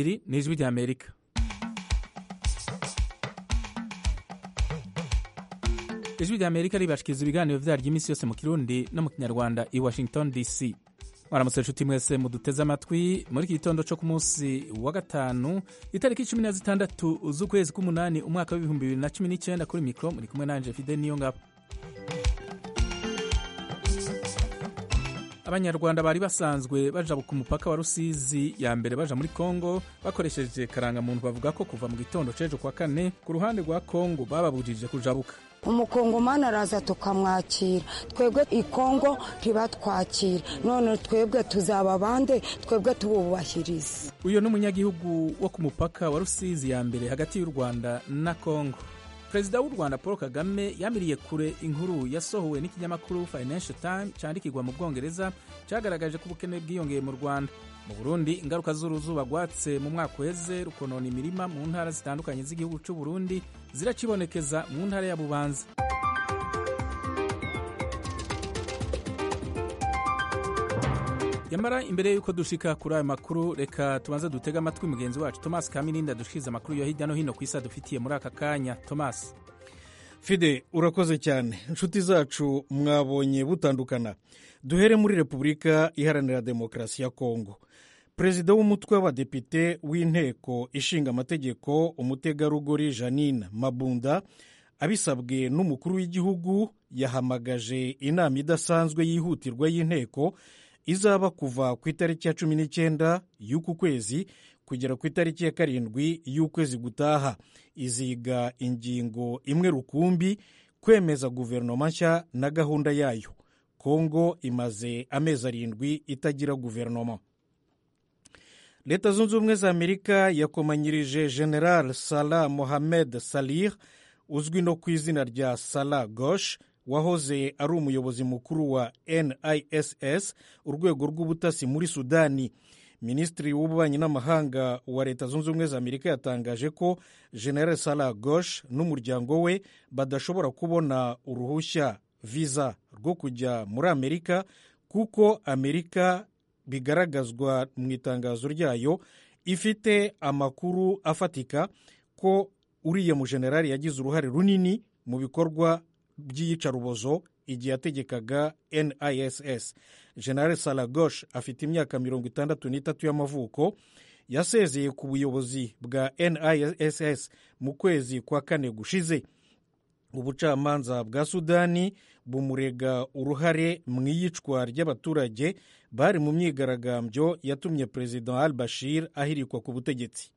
ఇది నిజమి అమెరిక్ ijwi rya amerika ribashikiriza ibiganiro byaryo iminsi yose mu kirundi no mu kinyarwanda i washington dc mwaramutse inshuti mwese muduteze amatwi muri iki gitondo cyo ku munsi wa gatanu itariki cumi na zitandatu z'ukwezi k'umunani umwaka w'ibihumbi bibiri na cumi n'icyenda kuri mikoro muri kumwe nanje fide niyo ngabo abanyarwanda bari basanzwe baja ku mupaka wa rusizi ya mbere baja muri kongo bakoresheje karangamuntu bavuga ko kuva mu gitondo c'ejo kwa kane ku ruhande rwa kongo bababujije kujabuka umukongomani araza tukamwakira twebwe i kongo ntibatwakira none twebwe tuzaba bande twebwe tububahiriza uyu ni umunyagihugu wo ku mupaka wa rusizi ya mbere hagati y'u rwanda na kongo perezida w'u rwanda paul kagame yamiriye kure inkuru yasohowe n'ikinyamakuru financial time cyandikirwa mu bwongereza cyagaragaje ko ubukene bwiyongeye mu rwanda mu burundi ingaruka z'uruzuba rwatse mu mwaka uheze rukonona imirima mu ntara zitandukanye z'igihugu cy'u burundi ziracibonekeza mu ntara ya bubanza nyamara imbere y'uko dushika kuri ayo makuru reka tubanze dutege amatwi mugenzi wacu thomas kamirindi adushikiriza amakuru yo hirya no hino ku isi adufitiye muri aka kanya thomas fide urakoze cyane inshuti zacu mwabonye butandukana duhere muri repubulika iharanira demokarasi ya kongo perezida w'umutwe w'abadepite w'inteko ishinga amategeko umutegarugori janine mabunda abisabwe n'umukuru w'igihugu yahamagaje inama idasanzwe yihutirwa y'inteko izaba kuva ku itariki ya cumi n'icyenda y'uku kwezi kugera ku itariki ya karindwi y'ukwezi gutaha iziga ingingo imwe rukumbi kwemeza guverinoma nshya na gahunda yayo kongo imaze amezi arindwi itagira guverinoma leta zunze ubumwe za amerika yakomanyirije general salah mohamed salir uzwi no ku izina rya salah gosh wahoze ari umuyobozi mukuru wa niss urwego rw'ubutasi muri sudani minisitiri w'ububanyi n'amahanga wa leta zunze ubumwe za amerika yatangaje ko general salah gosh n'umuryango we badashobora kubona uruhushya viza rwo kujya muri amerika kuko amerika bigaragazwa mu itangazo ryayo ifite amakuru afatika ko uriya mujenerali yagize uruhare runini mu bikorwa by'iyicarubozo igihe yategekaga niss general salagosh afite imyaka mirongo itandatu n'itatu y'amavuko yasezeye ku buyobozi bwa niss mu kwezi kwa kane gushize ubucamanza bwa sudani bumurega uruhare mu iyicwa ry'abaturage bari mu myigaragambyo yatumye perezida al bashir ahirikwa ku butegetsi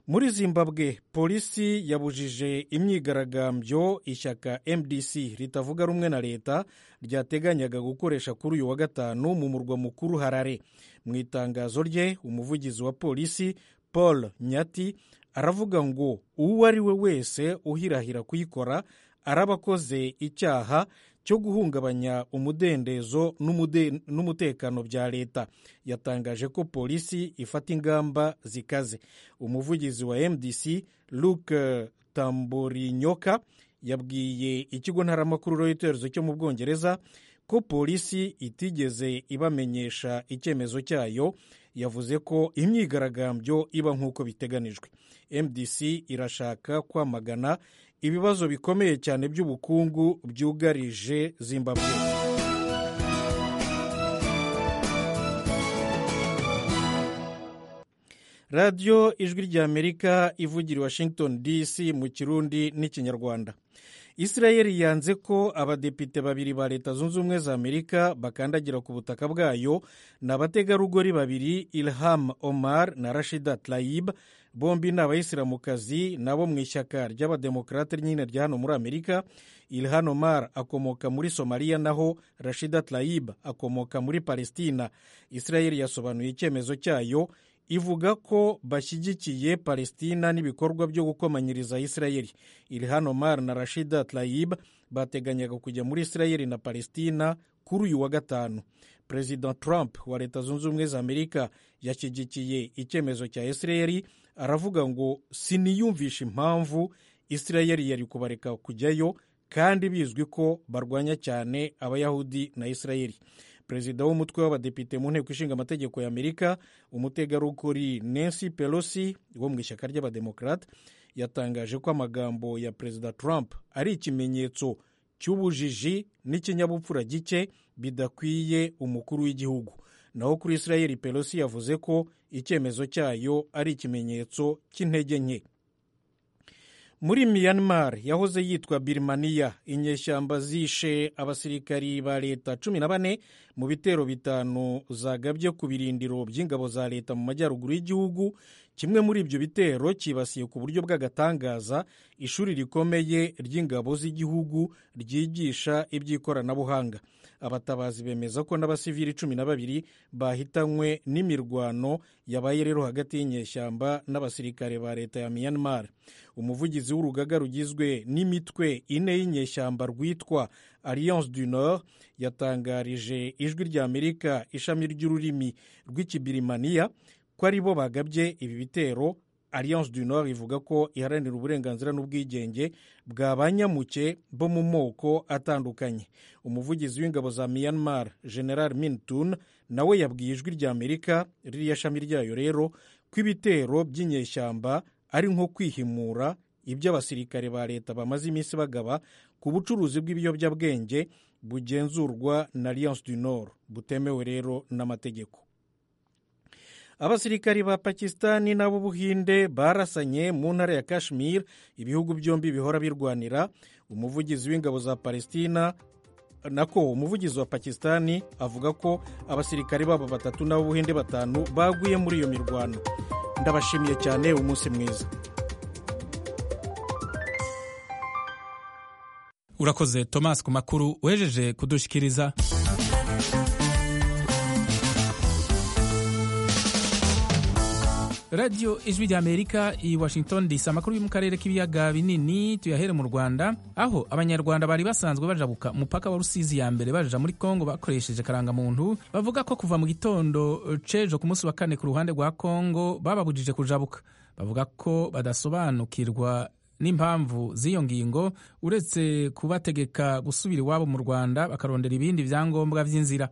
muri zimbabwe polisi yabujije imyigaragambyo ishyaka mdc ritavuga rumwe na leta ryateganyaga gukoresha kuri uyu wa gatanu mu murwa mukuru harare mu itangazo rye umuvugizi wa polisi paul nyati aravuga ngo uwo ari we wese uhirahira kuyikora araba akoze icyaha cyo guhungabanya umudendezo n'umutekano bya leta yatangaje ko polisi ifata ingamba zikaze umuvugizi wa mdc luc tamborinyoka yabwiye ikigo ntaramakuru reuters cyo mu bwongereza ko polisi itigeze ibamenyesha icyemezo cyayo yavuze ko imyigaragambyo iba nk'uko biteganijwe mdc irashaka kwamagana ibibazo bikomeye cyane by'ubukungu byugarije zimbabwe radiyo ijwi rya amerika ivugira washington dc mu kirundi n'ikinyarwanda israel yanze ko abadepite babiri ba leta zunze ubumwe za amerika bakandagira ku butaka bwayo ni abategarugori babiri ilham omar na rashida tlayib bombi ni abayisilamukazi nabo mu ishyaka ry'abademokarate nyine rya hano muri amerika ilhan omar akomoka muri somaliya naho rashida tlayib akomoka muri palestina israel yasobanuye icyemezo cyayo ivuga ko bashyigikiye palestina n'ibikorwa byo gukomanyiriza israel ilhan omar na rashida tlayib bateganyaga kujya muri israel na palestina kuri uyu wa gatanu perezida trump wa leta zunze ubumwe za amerika yashyigikiye icyemezo cya israel aravuga ngo siniyumvisha impamvu israel yari kubareka kujyayo kandi bizwi ko barwanya cyane abayahudi na israel perezida w'umutwe w'abadepite mu nteko ishinga amategeko y'amerika umutegarugori nancy pelosi wo mu ishyaka ry'abademokarate yatangaje ko amagambo ya perezida trump ari ikimenyetso cy'ubujiji n'ikinyabupfura gike bidakwiye umukuru w'igihugu naho kuri israel pelosi yavuze ko icyemezo cyayo ari ikimenyetso cy'intege nke muri Myanmar yahoze yitwa birimaniya inyeshyamba zishe abasirikari ba leta cumi na bane mu bitero bitanu zagabye ku birindiro by'ingabo za leta mu majyaruguru y'igihugu kimwe muri ibyo bitero cyibasiye ku buryo bw'agatangaza ishuri rikomeye ry'ingabo z'igihugu ryigisha iby'ikoranabuhanga abatabazi bemeza ko n'abasivili cumi na babiri bahitanywe n'imirwano yabaye rero hagati y'inyeshyamba n'abasirikare ba leta ya Myanmar umuvugizi w'urugaga rugizwe n'imitwe ine y'inyeshyamba rwitwa alliance du nord yatangarije ijwi rya amerika ishami ry'ururimi rw'ikibirimaniya ko ari bo bagabye ibi bitero alliance du nord ivuga ko iharanira uburenganzira n'ubwigenge bwa banyamuke bo mu moko atandukanye umuvugizi w'ingabo za myanmar general mintun nawe yabwiye ijwi rya amerika ririya shami ryayo rero ko ibitero by'inyeshyamba ari nko kwihimura ibyo abasirikare ba leta bamaze iminsi bagaba ku bucuruzi bw'ibiyobyabwenge bugenzurwa na alliance du nord butemewe rero n'amategeko abasirikari ba pakisitani n'ab'ubuhinde barasanye mu ntara ya kashmir ibihugu byombi bihora birwanira umuvugizi w'ingabo za palestina nako umuvugizi wa pakisitani avuga ko abasirikare babo batatu n'ab'ubuhinde batanu baguye muri iyo mirwano ndabashimiye cyane umunsi mwiza urakoze thomas ku makuru wejeje kudushyikiriza radiyo ijwi rya amerika i washington dc amakuru yo mu karere k'ibiyaga binini tuyahere mu rwanda aho abanyarwanda bari basanzwe bajabuka umupaka wa rusizi ya mbere baja muri kongo bakoresheje karangamuntu bavuga ko kuva mu gitondo cejo ku munsi wa kane ku ruhande rwa kongo bababujije kujabuka bavuga ko badasobanukirwa n'impamvu z'iyo ngingo uretse kubategeka gusubira iwabo mu rwanda bakarondera ibindi byangombwa by'inzira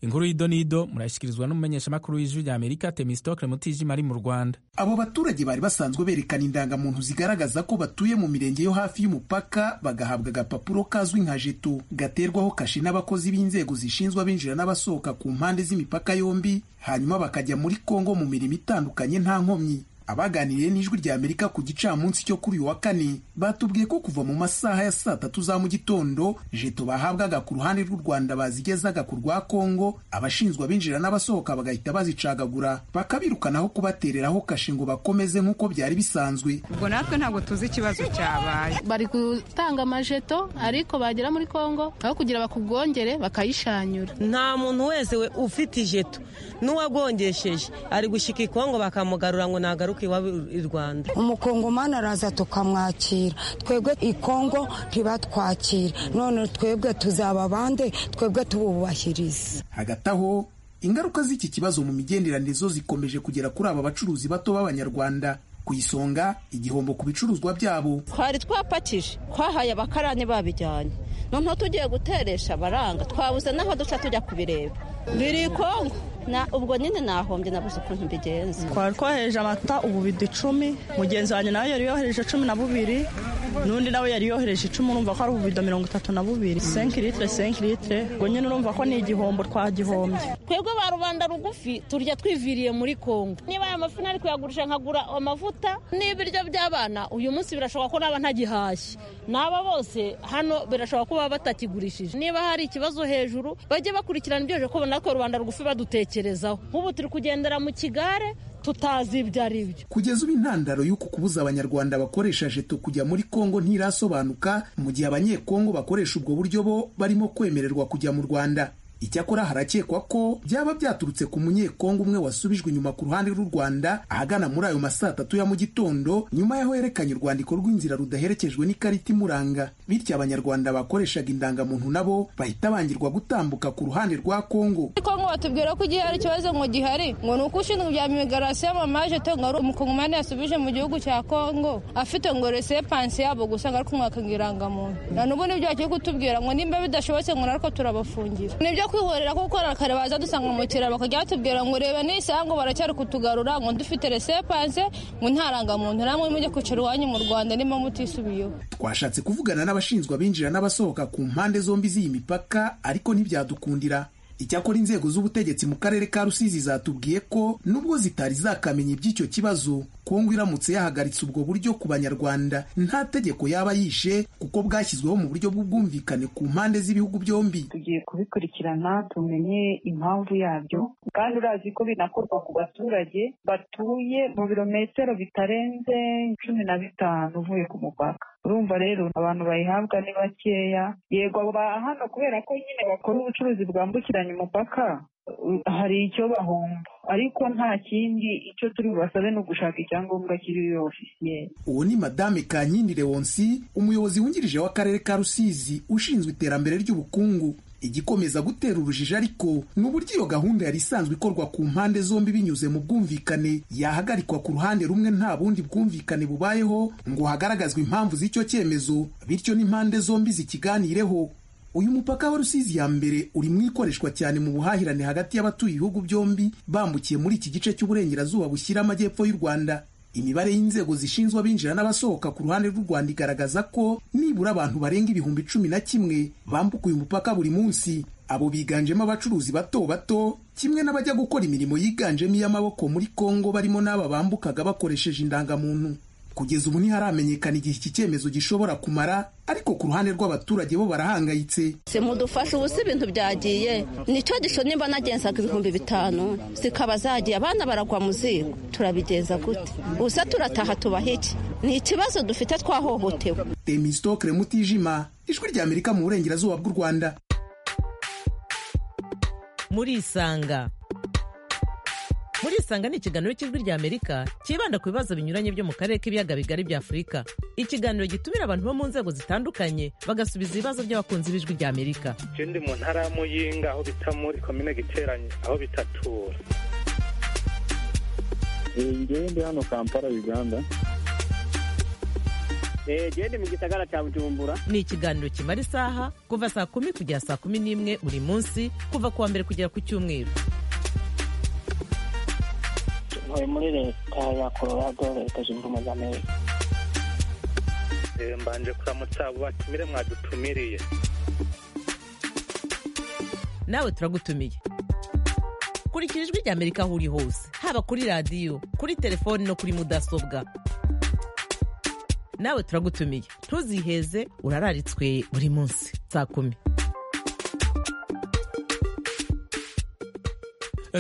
inkuru y'idonido murayishyikirizwa n'umumenyeshamakuru w'ijwi rya amerika temistokle mutijima ari mu rwanda abo baturage bari basanzwe berekana indangamuntu zigaragaza ko batuye mu mirenge yo hafi y'umupaka bagahabwa agapapuro kazwi nka jeto gaterwaho kashi n'abakozi b'inzego zishinzwe abinjira n'abasohoka ku mpande z'imipaka yombi hanyuma bakajya muri kongo mu mirimo itandukanye nta nkomyi abaganiriye n'ijwi rya amerika ku gicamunsi cyo kuri uyu wa kane batubwiye ko kuva mu masaha ya saa tatu za mu gitondo jeto bahabwaga ku ruhande rw'u rwanda bazigezaga ku rwa kongo abashinzwe abinjira n'abasohoka bagahita bazicagagura bakabirukanaho kubatereraho kashe ngo bakomeze nk'uko byari bisanzwe ubwo natwe ntabwo tuzi ikibazo cyabaye bari gutanga amajeto ariko bagera muri kongo aho kugira bakugongere bakayishanyura nta muntu wese we ufite ijeto n'uwagongesheje ari gushyika i kongo bakamugarura ngo nagaruke umukongomani araza tukamwakira twebwe i kongo ntibatwakira none twebwe tuzaba bande twebwe tububahirize hagati aho ingaruka z'iki kibazo mu migenderanire zo zikomeje kugera kuri aba bacuruzi bato b'abanyarwanda ku isonga igihombo ku bicuruzwa byabo twari twapakije twahaye abakarani babijyanye noneho tugiye guteresha abaranga twabuze n'aho duca tujya kubireba biri kongo na ubwo nyine nahombye nabuze ukuntu mbigenza twari twohereje amata ububido icumi mugenzi wanjye nawe yari yohereje cumi na bubiri n'undi nawe yari yohereje icumi urumva ko ari ububido mirongo itatu na bubiri senki litire senki litire ubwo nyine urumva ko ni igihombo twagihombye twebwe ba rubanda rugufi turya twiviriye muri kongo niba aya mafi nari kuyagurisha nkagura amavuta n'ibiryo by'abana uyu munsi birashoboka ko naba ntagihashye n'aba bose hano birashoboka ko baba batakigurishije niba hari ikibazo hejuru bajye bakurikirana ibyo ko kubona ko rubanda rugufi badutekeye nk'ubu turi kugendera mu kigare tutazi ibyo ari byo kugeza ubu intandaro y'uku kubuza abanyarwanda bakoresha jeto kujya muri kongo ntirasobanuka mu gihe abanyekongo bakoresha ubwo buryo bo barimo kwemererwa kujya mu rwanda icyakora harakekwa ko byaba byaturutse ku munyekongo umwe wasubijwe inyuma ku ruhande rw'u rwanda ahagana muri ayo masaa tatu ya mu gitondo nyuma yaho yerekanye urwandiko rw'inzira rudaherekejwe n'ikarita imuranga bityo abanyarwanda bakoreshaga indangamuntu nabo bahita bangirwa gutambuka ku ruhande rwa kongo kongo batubwira ko igihe hari ikibazo ngo gihari ngo ni uko ushinzwe ibya imigarasi y'amamaje to ngo ari umukongomani yasubije mu gihugu cya kongo afite ngo resepansi yabo gusa ngo ari kumwaka ngo indangamuntu na n'ubu nibyo bagiye kutubwira ngo nimba bidashobotse ngo narwo turabafungira kwihorera kuko arakare baza dusanga mu kiraro bakajya batubwira ngo reba n'isango baracyari kutugarura ngo dufite resepanse ngo ntarangamuntu namwe mujye kwicara iwanyu mu rwanda niba mutisubiyeho twashatse kuvugana n'abashinzwe abinjira n'abasohoka ku mpande zombi z'iyi mipaka ariko ntibyadukundira icyakora inzego z'ubutegetsi mu karere ka rusizi zatubwiye ko nubwo zitari zakamenya iby'icyo kibazo kongo iramutse yahagaritse ubwo buryo ku banyarwanda nta tegeko yaba yishe kuko bwashyizweho mu buryo bw'ubwumvikane ku mpande z'ibihugu byombi tugiye kubikurikirana tumenye impamvu yabyo kandi urazi ko binakorwa ku baturage batuye mu birometero bitarenze cumi na bitanu uvuye ku mupaka urumva rero abantu bayihabwa ni bakeya yego ba hano kubera ko nyine bakora ubucuruzi bwambukiranya umupaka hari icyo bahomba ariko nta kindi icyo turi bubasabe ni ugushaka icyangombwa kiriho ofisiye uwo ni madame kankindi lewonsi umuyobozi wungirije w'akarere ka rusizi ushinzwe iterambere ry'ubukungu igikomeza gutera urujijo ariko ni uburyo iyo gahunda yari isanzwe ikorwa ku mpande zombi binyuze mu bwumvikane yahagarikwa ku ruhande rumwe nta bundi bwumvikane bubayeho ngo hagaragazwe impamvu z'icyo cyemezo bityo n'impande zombi zikiganireho uyu mupaka wa rusizi ya mbere uri mu ikoreshwa cyane mu buhahirane hagati y'abatuye ibihugu byombi bambukiye muri iki gice cy'uburengerazuba bushyira amajyepfo y'u rwanda imibare y'inzego zishinzwe abinjira n'abasohoka ku ruhande rw'u rwanda igaragaza ko nibura abantu barenga ibihumbi cumi na kimwe bambuka uyu mupaka buri munsi abo biganjemo abacuruzi bato bato kimwe n'abajya gukora imirimo yiganjemo iy'amaboko muri kongo barimo n'aba bambukaga bakoresheje indangamuntu kugeza ubu ntiharamenyekana igihe iki cyemezo gishobora kumara ariko ku ruhande rw'abaturage bo barahangayitse si mudufashe ubu si ibintu byagiye nicyo gisho nimba nagenzaga ibihumbi bitanu zikaba zagiye abana baragwa mu ziko turabigenza gute gusa turataha tubaha iki ni ikibazo dufite twahohotewe demisitokire mutijima ijwi ry'amerika mu burengerazuba bw'u rwanda murisanga murisanga ni ikiganiro cy'ijwi ry'amerika cyibanda ku bibazo binyuranye byo mu karere k'ibiyaga bigari bya afurika ikiganiro gitumira abantu bo mu nzego zitandukanye bagasubiza ibibazo by'abakunzi b'ijwi ry'amerika je ndi mu ntara ya muyinga aho bita muri komine giteranye aho bitatura ngewe ndi hano kampala uganda gende mu gisagara cya bujumbura ni ikiganiro kimara isaha kuva saa kumi kugera saa kumi n'imwe buri munsi kuva ku wa mbere kugera ku cyumweru ntuye muri leta ya colorado leta zunze ubumwe za amerika mbanje kuramutsa abo batumire mwadutumiriye nawe turagutumiye kurikira ijwi ry'amerika aho uri hose haba kuri radiyo kuri telefoni no kuri mudasobwa nawe turagutumiye ntuziheze urararitswe buri munsi saa kumi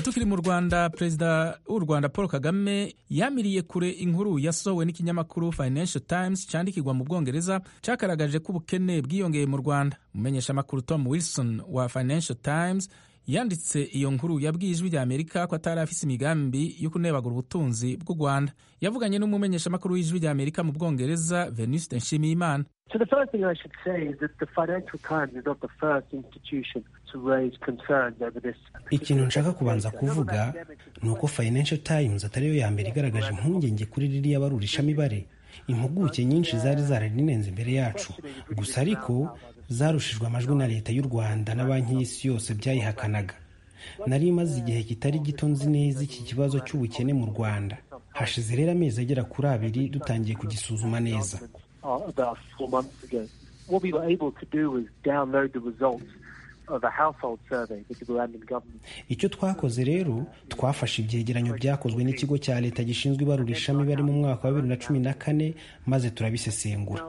tukiri mu rwanda perezida w'u rwanda paul kagame yamiriye kure inkuru yasohowe n'ikinyamakuru financial times cyandikirwa mu bwongereza cyagaragaje ko ubukene bwiyongeye mu rwanda umumenyesha amakuru tom wilson wa financial times yanditse iyo nkuru yabwiye ijwi ry'amerika ko atari afise imigambi yo kunebagura ubutunzi bw'u rwanda yavuganye n'umumenyeshamakuru w'ijwi ry'amerika mu bwongereza venuste nshimiyimana So the first thing I should say is that the Financial Times is not the first institution to raise concerns over this. Ikintu nshaka kubanza kuvuga ni uko Financial Times atariyo ya mbere igaragaje impungenge kuri ririya barurishamibare impuguke nyinshi zari zararinenze imbere yacu gusa ariko zarushijwe amajwi na leta y'u rwanda na banki y'isi yose byayihakanaga nari imaze igihe kitari gito nzi neza iki kibazo cy'ubukene mu rwanda hashize rero amezi agera kuri abiri dutangiye kugisuzuma neza uh, about four months ago. What we were able to do was download the results of a household survey with the Rwandan government. icyo twakoze rero twafashe ibyegeranyo byakozwe n'ikigo cya leta gishinzwe ibarurishamibare mu mwaka wa bibiri na cumi na kane maze turabisesengura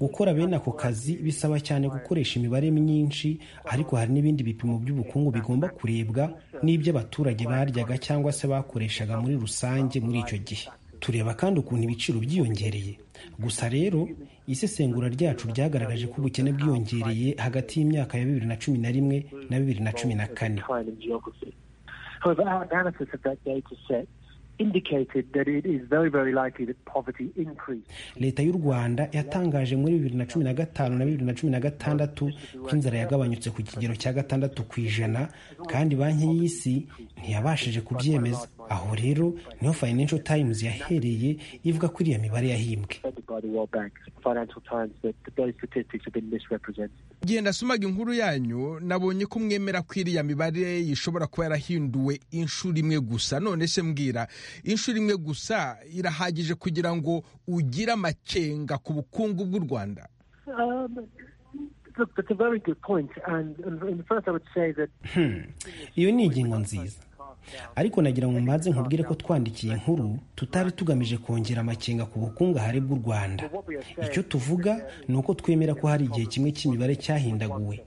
gukora bene ako kazi bisaba cyane gukoresha imibare myinshi ariko hari n'ibindi bipimo by'ubukungu bigomba kurebwa n'iby'abaturage baryaga cyangwa se bakoreshaga muri rusange muri icyo gihe tureba kandi ukuntu ibiciro byiyongereye gusa rero isesengura ryacu ryagaragaje ko ubukene bwiyongereye hagati y'imyaka ya bibiri na cumi na rimwe na bibiri na cumi na kane leta y'u rwanda yatangaje muri bibiri na cumi na gatanu na bibiri na cumi na gatandatu ko inzara yagabanyutse ku kigero cya gatandatu ku ijana kandi banki y'isi ntiyabashije kubyemeza aho rero niho financial times yahereye ivuga ko iriya mibare yahimbwe by the World Bank, Financial Times, that those statistics have been misrepresented. igihe nasomaga inkuru yanyu nabonye ko mwemera ko iriya mibare ishobora kuba yarahinduwe inshuro imwe gusa none se mbwira inshuro imwe gusa irahagije kugira ngo ugire amakenga ku bukungu bw'u rwanda Um, look, that's a very good point. And, and, and first, I would say that Hmm. iyo ni ingingo nziza ariko nagira ngo mbanze nkubwire ko twandikiye inkuru tutari tugamije kongera amakenga ku bukungahare bw'u rwanda icyo tuvuga ni uko twemera ko hari igihe kimwe cy'imibare cyahindaguwe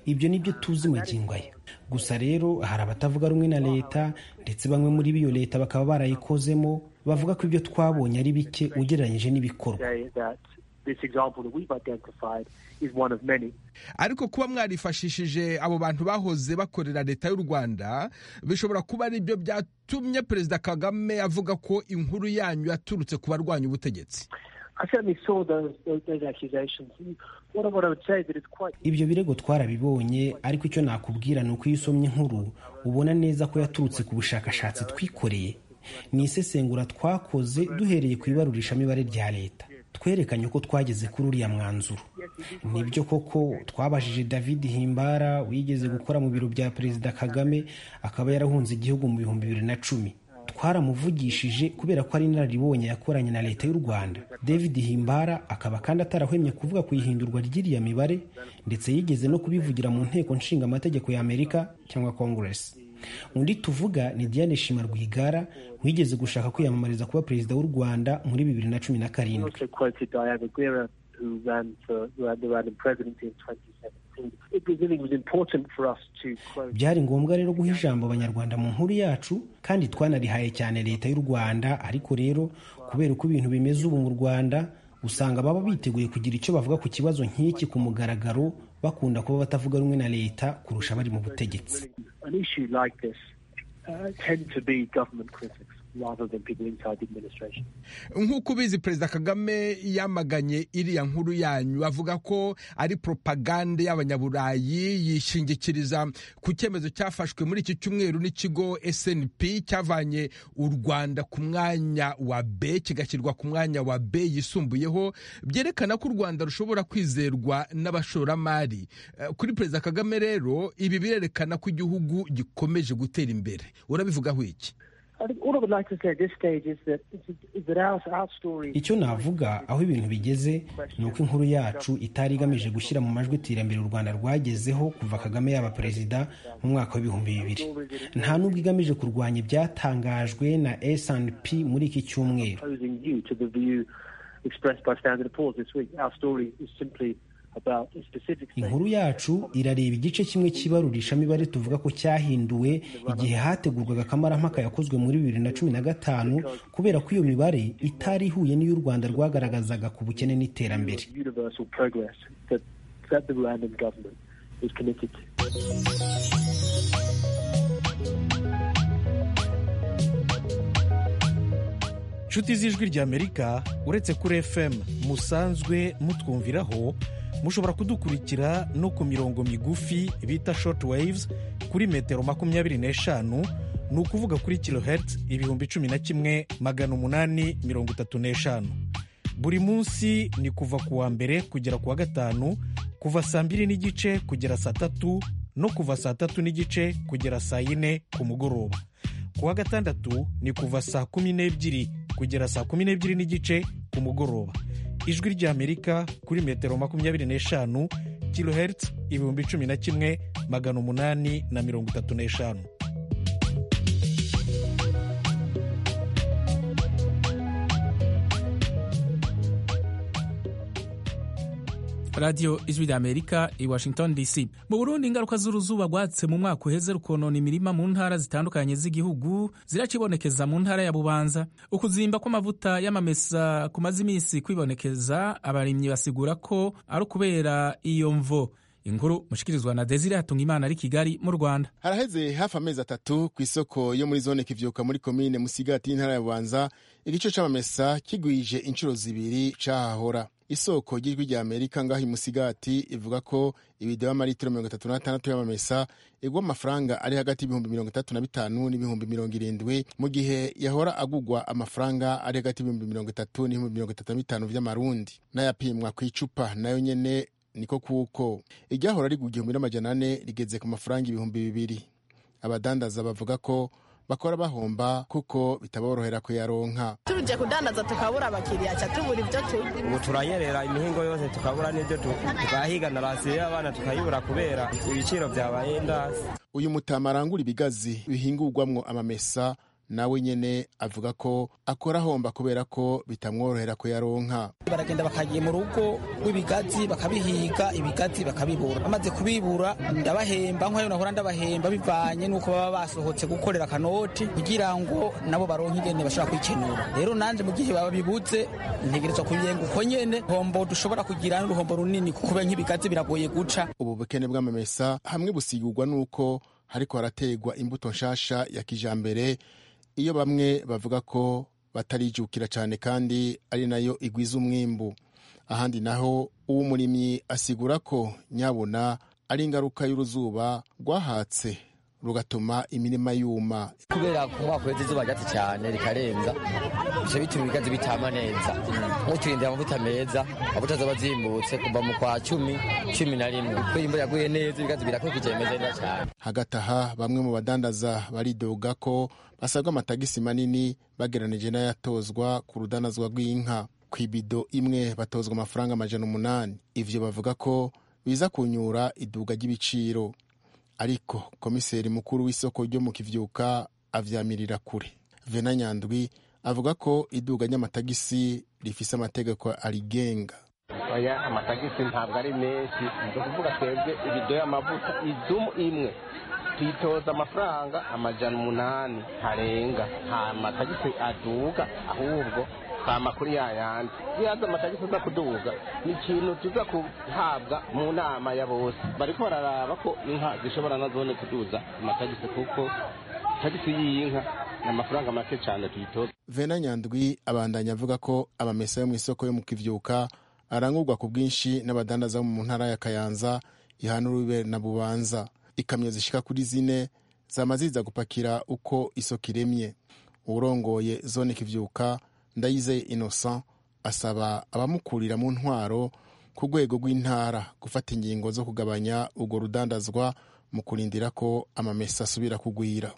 ibyo ni byo tuzi magingo aya gusa rero hari abatavuga rumwe na leta ndetse bamwe muri biyo leta bakaba barayikozemo bavuga ko ibyo twabonye ari bike ugereranyije n'ibikorwa say that this example that we've identified is one of many. ariko kuba mwarifashishije abo bantu bahoze bakorera leta y'u rwanda bishobora kuba ari byo byatumye perezida kagame avuga ko inkuru yanyu yaturutse ku barwanya ubutegetsi I certainly saw those, those, those accusations. What, I- what I would say that it's quite ibyo birego twarabibonye ariko icyo nakubwira ni uko iyo usomye inkuru ubona neza ko yaturutse ku bushakashatsi twikoreye ni isesengura twakoze duhereye ku ibarurishamibare rya leta twerekanye ko twageze kuri uriya mwanzuro nibyo koko twabajije david himbara wigeze gukora mu biro bya perezida kagame akaba yarahunze igihugu mu bihumbi bibiri na cumi twaramuvugishije kubera ko ari inararibonye yakoranye na leta y'u rwanda david himbara akaba kandi atarahwemye kuvuga ku ihindurwa ry'iriya mibare ndetse yigeze no kubivugira mu nteko nshinga amategeko ya amerika cyangwa congress undi tuvuga ni diane shima rwigara wigeze gushaka kwiyamamariza kuba perezida w'u rwanda muri bibiri na cumi na I karindwi also quoted Diana Guerra, who ran for who ran the Rwandan presidency in 2017. It was, I think it was important for us to quote. byari ngombwa rero guha ijambo abanyarwanda mu nkuru yacu kandi twanarihaye cyane leta y'u rwanda ariko rero kubera uko ibintu bimeze ubu mu rwanda usanga baba biteguye kugira icyo bavuga ku kibazo nk'iki ku mugaragaro bakunda kuba batavuga rumwe na leta kurusha abari mu butegetsi An issue like this uh, tend to be government critics rather than people inside the administration. nk'uko ubizi perezida kagame yamaganye iriya nkuru yanyu avuga ko ari propagande y'abanyaburayi yishingikiriza ku cyemezo cyafashwe muri iki cyumweru n'ikigo snp cyavanye u rwanda ku mwanya wa b kigashyirwa ku mwanya wa b yisumbuyeho byerekana ko u rwanda rushobora kwizerwa n'abashoramari Eh, kuri perezida kagame rero ibi birerekana ko igihugu gikomeje gutera imbere urabivugaho iki I think all I would like to say at this stage is that, is that our, our story. icyo navuga aho ibintu bigeze ni uko inkuru yacu itari igamije gushyira mu majwi iterambere u rwanda rwagezeho kuva kagame yaba perezida mu mwaka w'ibihumbi bibiri nta n'ubwo igamije kurwanya ibyatangajwe na snp muri iki cyumweru opposing you to the view expressed by Standard and Poor's this week. Our story is simply about a specific thing. inkuru yacu irareba igice kimwe cy'ibarurishamibare tuvuga ko cyahinduwe igihe hategurwaga akamarampaka yakozwe muri bibiri na cumi na gatanu kubera ko iyo mibare itari ihuye n'iyo u rwanda rwagaragazaga ku bukene n'iterambere Universal progress that, that the Rwandan government is committed to. inshuti z'ijwi ry'amerika uretse kuri fm musanzwe mutwumviraho mushobora kudukurikira no ku mirongo migufi bita short waves kuri metero makumyabiri n'eshanu ni ukuvuga kuri kilohertz ibihumbi cumi na kimwe magana umunani mirongo itatu n'eshanu buri munsi ni kuva ku wa mbere kugera ku wa gatanu kuva saa mbiri n'igice kugera saa tatu no kuva saa tatu n'igice kugera saa yine ku mugoroba ku wa gatandatu ni kuva saa kumi n'ebyiri kugera saa kumi n'ebyiri n'igice ku mugoroba ijwi ry'amerika kuri metero makumyabiri n'eshanu kilohertz ibihumbi cumi na kimwe magana umunani na mirongo itatu n'eshanu radiyo ijwi ry'amerika i washington dc mu burundi ingaruka z'uruzuba rwatse mu mwaka uheze rukonona imirima mu ntara zitandukanye z'igihugu ziracibonekeza mu ntara ya bubanza ukuzimba kw'amavuta y'amamesa kumaze iminsi kwibonekeza abarimyi basigura ko ari ukubera iyo mvo inkuru mushikirizwa na desire hatunga imana ari kigali mu rwanda haraheze hafi amezi atatu ku isoko yo muri zone kivyuka muri komine musigati y'intara ya bubanza igice c'amamesa kigwije inshuro zibiri cahahora isoko ry'ijwi rya amerika ngaho imusigati ivuga ko ibideba amaritiro mirongo itatu n'atandatu y'amamesa igwa amafaranga ari hagati y'ibihumbi mirongo itatu na bitanu n'ibihumbi mirongo irindwi mu gihe yahora agugwa amafaranga ari hagati y'ibihumbi mirongo itatu n'ibihumbi mirongo itatu na bitanu by'amarundi n'ayapimwa ku icupa nayo nyene niko kuko iryahora rigwa igihumbi n'amajana ane rigeze ku mafaranga ibihumbi bibiri abadandaza bavuga ko bakora bahomba kuko bitaborohera kuyaronka tubije kudandaza tukabura abakiriya ca tubura ibyo turya ubu turayerera imihingo yose tukabura n'ibyo tugahigana rasiyo y'abana tukayibura kubera ibiciro byabaye ndasi uyu mutama arangura ibigazi bihingurwamwo amamesa nawe nyene avuga ko akora ahomba kubera ko bitamworohera kuyaronka baragenda bakagiye mu rugo rw'ibigazi bakabihiga ibigazi bakabibura bamaze kubibura ndabahemba nk'ayo nahora ndabahemba bivanye n'uko baba basohotse gukorera akanoti kugira ngo nabo baronke ingene bashobora kwikenura rero nanje mu gihe baba bibuze ntegerezwa kuyenga uko nyene hombo dushobora kugira n'uruhombo runini kuko nk'ibigazi biragoye guca ubu bukene bw'amamesa hamwe busigurwa n'uko hariko harategwa imbuto nshasha ya kijambere iyo bamwe bavuga ko batarijukira cyane kandi ari nayo igwiza umwimbu ahandi naho uwo murimyi asigura ko nyabona ari ingaruka y'uruzuba rwahatse rugatuma imirima yuma kubera kuba kwezi izuba ryatse cyane rikarenza bica bituma ibigazi bitama neza muturindira amavuta meza amavuta zaba zimbutse kuva mu kwa cumi cumi na rimwe kubera imvura yaguye neza ibigazi birakurikije bimeze neza cyane hagati aha bamwe mu badandaza baridoga ko basabwa amatagisi manini bageranije n'ayatozwa ku rudanazwa rw'inka ku ibido imwe batozwa amafaranga amajana umunani ivyo bavuga ko biza kunyura iduga ry'ibiciro ariko komiseri mukuru w'isoko ryo mu kivyuka avyamirira kure vena nyandwi avuga ko iduga ry'amatagisi rifise amategeko arigenga oya amatagisi ntabwo ari menshi ni ukuvuga twebwe ibido y'amavuta idumu imwe twitoza amafaranga amajana umunani ntarenga nta matagisi aduga ahubwo kama kuri ya yandi yaza amatagisi aza kuduga ni ikintu tuza guhabwa mu nama ya bose bariko bararaba ko inka zishobora nazone kuduza amatagisi kuko tagisi y'iyi nka ni amafaranga make cyane tuyitoza vena nyandwi abandanya avuga ko amamesa yo mu isoko yo mu kivyuka arangurwa ku bwinshi n'abadandaza mu ntara ya kayanza ihana urube na bubanza ikamyo zishika kuri zine zama ziza gupakira uko isoko iremye uwurongoye zone kivyuka ndayizeye innocent asaba abamukurira mu ntwaro ku rwego rw'intara gufata ingingo zo kugabanya urwo rudandazwa mu kurindira ko amamesa asubira kugwira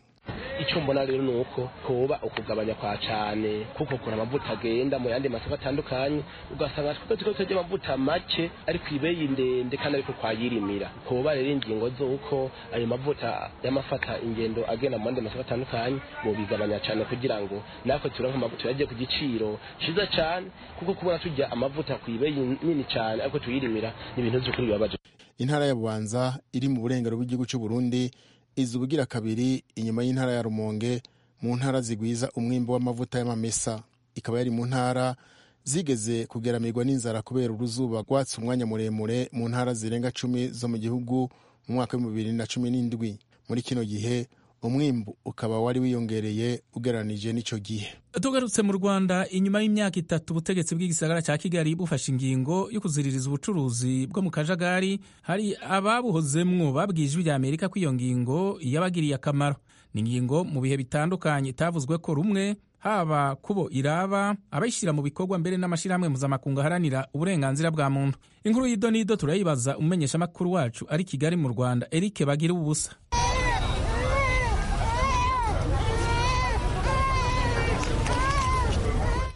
icyo mbona rero ni uko hoba ukugabanya kwa cyane kuko kuna amavuta agenda mu yandi masoko atandukanye ugasanga twebwe turiko turya amavuta make ari ku ibeyi ndende kandi ariko kwayirimira hoba rero ingingo z'uko ayo mavuta y'amafata ingendo agenda mu yandi masoko atandukanye bobigabanya cyane kugira ngo natwe turonke amavuta yagiye ku giciro cyiza cyane kuko kubona tujya amavuta ku ibeyi nini cyane ariko tuyirimira ni ibintu by'ukuri bibabaje intara ya bubanza iri mu burengero bw'igihugu cy'u burundi iza ubugira kabiri inyuma y'intara ya rumonge mu ntara zigwiza umwimbo w'amavuta y'amamesa ikaba yari mu ntara zigeze kugeramirwa n'inzara kubera uruzuba rwatse umwanya muremure mu ntara zirenga cumi zo mu gihugu mu mwaka w'ibihumbi bibiri na cumi n'indwi muri kino gihe umwimbu ukaba wari wiyongereye ugereranije n'icyo gihe tugarutse mu rwanda inyuma y'imyaka itatu ubutegetsi bw'igisagara cya kigali bufashe ingingo yo kuziririza ubucuruzi bwo mu kajagari hari ababuhozemwo babwiye ijwi rya amerika ko iyo ngingo yabagiriye akamaro ni ingingo mu bihe bitandukanye itavuzwe ko rumwe haba kubo iraba abayishyira mu bikorwa mbere n'amashyirahamwe mpuzamakungu aharanira uburenganzira bwa muntu inkuru y'ido n'ido turayibaza umumenyeshamakuru wacu ari kigali mu rwanda eric bagira ubusa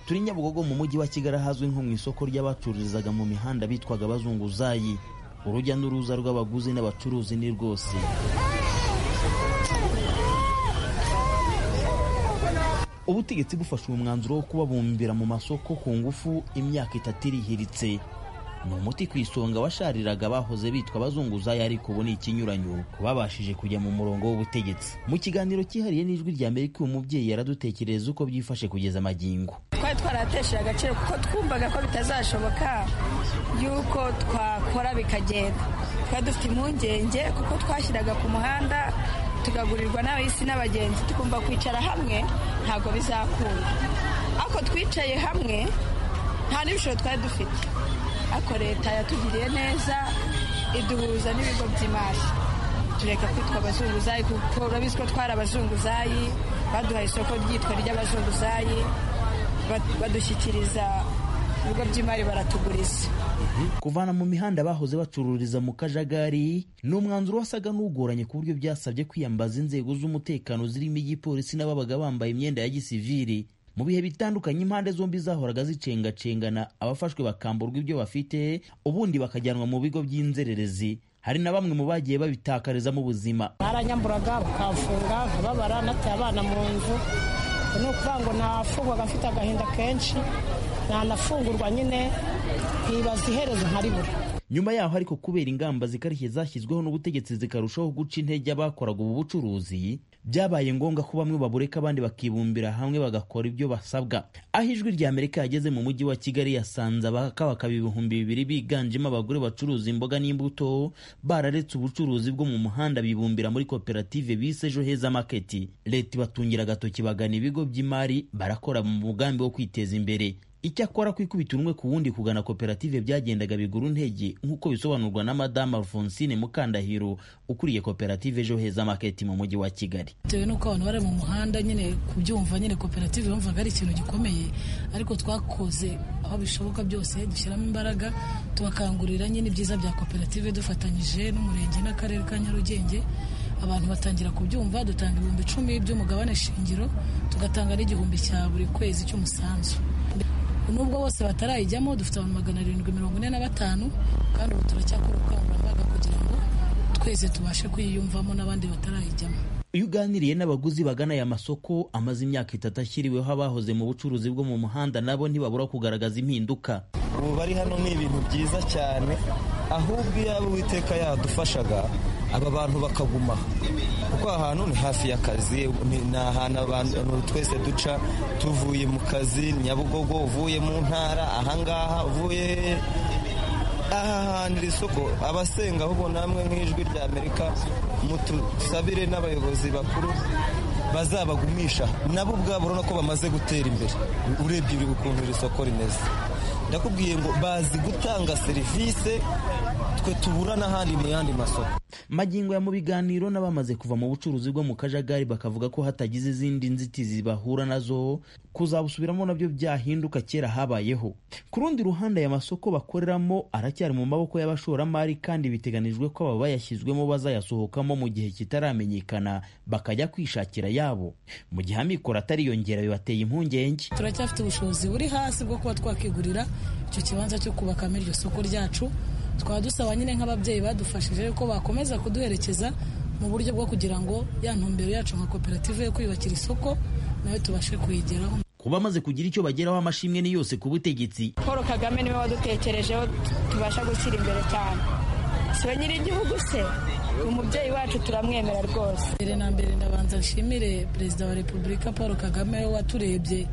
turi nyabugogo mu mujyi wa kigali ahazwi nko mu isoko ry'abacururizaga mu mihanda bitwaga abazunguzayi urujya n'uruza rw'abaguzi n'abacuruzi ni rwose ubutegetsi bufashe uyu mwanzuro wo kubabumbira mu masoko ku ngufu imyaka itatu irihiritse ni umuti ku isonga washariraga bahoze bitwa abazunguzayi ariko ubu ni ikinyuranyo babashije kujya mu murongo w'ubutegetsi mu kiganiro cyihariye n'ijwi rya amerika uyu mubyeyi yaradutekereza uko byifashe kugeza amagingo twari twaratesheje agaciro kuko twumvaga ko bitazashoboka yuko twakora bikagenda twari dufite impungenge kuko twashyiraga ku muhanda tugagurirwa n'abahisi n'abagenzi tukumva kwicara hamwe ntabwo bizakunda ariko twicaye hamwe nta n'ibishoro twari dufite ariko leta yatugiriye neza iduhuza n'ibigo by'imari tureka kwitwa abazunguzayi kuko urabizi ko twari abazunguzayi baduhaye isoko ryitwa ry'abazunguzayi badushyikiriza ibigo by'imari baratuguriza kuvana mu mihanda bahoze bacururiza mu kajagari ni umwanzuro wasaga n'ugoranye ku buryo byasabye kwiyambaza inzego z'umutekano zirimo igipolisi n'ababaga bambaye imyenda ya gisiviri mu bihe bitandukanye impande zombi zahoraga zicengacengana abafashwe bakamburwa ibyo bafite ubundi bakajyanwa mu bigo by'inzererezi hari na bamwe mu bagiye babitakarizamo ubuzima baranyamburaga bakamfunga nkababara nataye abana mu nzu ni ukuvuga ngo nafungwaga mfite agahinda kenshi ntanafungurwa nyine nkibaza iherezo nkaribura nyuma yaho ariko kubera ingamba zikarishye zashyizweho n'ubutegetsi zikarushaho guca intege abakoraga ubu bucuruzi byabaye ngombwa ko bamwe babureka abandi bakibumbira hamwe bagakora ibyo basabwa aho ijwi rya amerika yageze mu mujyi wa kigali yasanze abakabakaba ibihumbi bibiri biganjemo abagore bacuruza imboga n'imbuto bararetse ubucuruzi bwo mu muhanda bibumbira muri koperative bise ejo heza maketi leta ibatungira agatoki bagana ibigo by'imari barakora mu mugambi wo kwiteza imbere icyakora kwikubita umwe ku wundi kugana koperative byagendaga bigura intege nk'uko bisobanurwa na madamu alphonsine mukandahiro ukuriye koperative ejo heza maketi mu mujyi wa kigali bitewe n'uko abantu bari mu muhanda nyine kubyumva nyine koperative bumvaga ari ikintu gikomeye ariko twakoze aho bishoboka byose dushyiramo imbaraga tubakangurira nyine ibyiza bya koperative dufatanyije n'umurenge n'akarere ka nyarugenge abantu batangira kubyumva dutanga ibihumbi icumi by'umugabane shingiro tugatanga n'igihumbi cya buri kwezi cy'umusanzu nubwo bose batarayijyamo dufite abantu magana arindwi mirongo ine na batanu kandi ubu turacyakora ubukangurambaga kugira ngo twese tubashe kuyiyumvamo n'abandi batarayijyamo iyo uganiriye n'abaguzi bagana aya masoko amaze imyaka itatu ashyiriweho abahoze mu bucuruzi bwo mu muhanda nabo ntibabura kugaragaza impinduka ubu bari hano ni ibintu byiza cyane ahubwo iyaba uwiteka yadufashaga aba bantu bakaguma kuko ahantu ni hafi y'akazi ni ahantu abantu twese duca tuvuye mu kazi nyabugogo uvuye mu ntara ahangaha uvuye aha hantu iri soko abasenga ahubwo namwe nk'ijwi rya amerika mutusabire n'abayobozi bakuru bazabagumisha nabo ubwabo urabona ko bamaze gutera imbere urebye uri ukuntu iri soko rimeze ndakubwiye ngo bazi gutanga serivisi twe tubura n'ahandi mu yandi masoko magingo ya mu biganiro n'abamaze kuva mu bucuruzi bwo mu kajagari bakavuga ko hatagize izindi nzitizi bahura nazo kuzabusubiramo nabyo byahinduka kera habayeho ku rundi ruhande aya masoko bakoreramo aracyari mu maboko y'abashoramari kandi biteganijwe ko aba bayashyizwemo bazayasohokamo mu gihe kitaramenyekana bakajya kwishakira yabo mu gihe amikoro atariyongera bibateye impungenge turacyafite ubushobozi buri hasi bwo kuba twakwigurira icyo kibanza cyo kubakamo iryo soko ryacu twaba dusaba nyine nk'ababyeyi badufashije ko bakomeza kuduherekeza mu buryo bwo kugira ngo ya ntumbero yacu nka koperative yo kwiyubakira isoko nawe tubashe kuyigeraho kuba bamaze kugira icyo bageraho amashimwe ni yose ku butegetsi paul kagame niwe wadutekerejeho tubasha gushyira imbere cyane si nyir'igihugu se umubyeyi wacu turamwemera rwose mbere na mbere ndabanza nshimire perezida wa repubulika paul kagame waturebye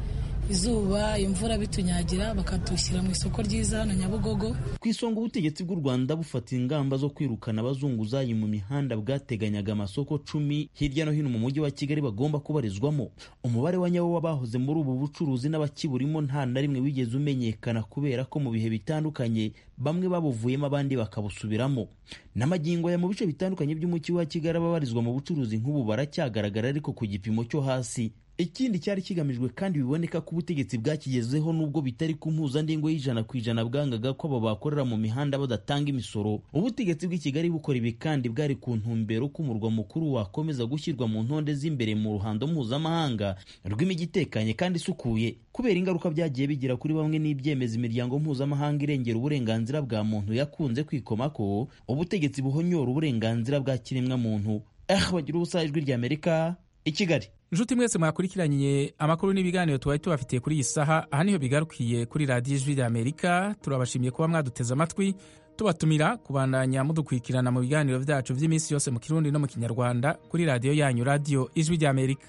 izuba imvura bitunyagira bakatushyira mu isoko ryiza hano nyabugogo ku isonga ubutegetsi bw'u rwanda bufata ingamba zo kwirukana abazunguzayi mu mihanda bwateganyaga amasoko cumi hirya no hino mu mujyi wa kigali bagomba kubarizwamo umubare wa nyawo w'abahoze muri ubu bucuruzi n'abakiburimo nta na rimwe wigeze umenyekana kubera ko mu bihe bitandukanye bamwe babuvuyemo abandi bakabusubiramo n'amagingo ya mu bice bitandukanye by'umujyi wa kigali ababarizwa mu bucuruzi nk'ubu baracyagaragara ariko ku gipimo cyo hasi ikindi cyari kigamijwe kandi biboneka ko ubutegetsi bwakigezeho n'ubwo bitari ku mpuzandengo y'ijana ku ijana bwangaga ko abo bakorera mu mihanda badatanga imisoro ubutegetsi bw'i kigali bukora ibi kandi bwari ku ntumbero ko umurwa mukuru wakomeza gushyirwa mu ntonde z'imbere mu ruhando mpuzamahanga rw'imijyi itekanye kandi isukuye kubera ingaruka byagiye bigira kuri bamwe n'ibyemeza imiryango mpuzamahanga irengera uburenganzira bwa muntu yakunze kwikomako ubutegetsi buhonyora uburenganzira bwa kiremwa muntu eh bagira ubusa ijwi rya amerika i kigali inshuti mwese mwakurikiranye amakuru n'ibiganiro tubaye tubafitiye kuri iyi saha aha niho bigarukiye kuri radiyo ijwi rya amerika turabashimiye kuba mwaduteze amatwi tubatumira kubandanya mudukurikirana mu biganiro byacu by'iminsi yose mu kirundi no mu kinyarwanda kuri radiyo yanyu radiyo ijwi rya amerika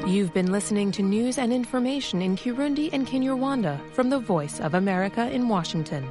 You've been listening to news and information in Kirundi and Kinyarwanda from the Voice of America in Washington.